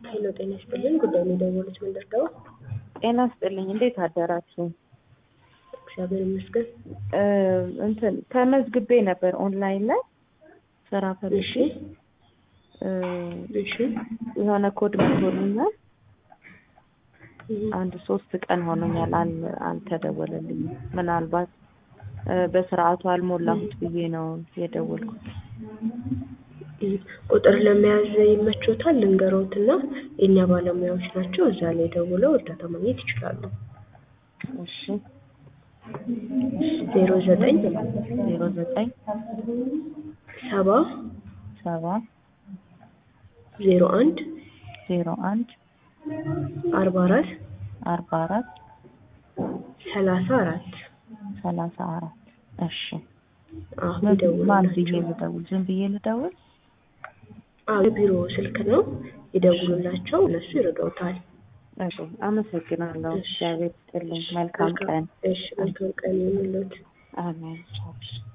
ሄሎ ጤና ይስጥልኝ። ጉዳይ ነው የደወሉት ምንድን ነው? ጤና ስጥልኝ። እንዴት አደራችሁ? እግዚአብሔር ይመስገን። እ እንትን ተመዝግቤ ነበር ኦንላይን ላይ ስራ ፈልጌ እሺ እ እሺ የሆነ ኮድ መቶልኛል። አንድ ሶስት ቀን ሆኖኛል። አል አልተደወለልኝም። ምናልባት እ በስርዓቱ አልሞላሁት ብዬ ነው የደወልኩት። ቁጥር ለመያዝ ይመቾታል? ልንገሮትና የእኛ ባለሙያዎች ናቸው። እዛ ላይ ደውለው እርዳታ ማግኘት ይችላሉ። እሺ ዜሮ ዘጠኝ ዜሮ ዘጠኝ ሰባ ሰባ ዜሮ አንድ ዜሮ አንድ አርባ አራት አርባ አራት ሰላሳ አራት ሰላሳ አራት እሺ አዎ ማን ብዬ ይደውሉላቸው። ልደውል? ዝም ብዬ ልደውል? አዎ የቢሮ ስልክ ነው። ይደውሉላቸው፣ እነሱ ይረዳውታል። እሺ አመሰግናለሁ። እሺ። እግዚአብሔር ይስጥልኝ። መልካም ቀን። እሺ መልካም ቀን ይሁንልዎት። አሜን። ቻው።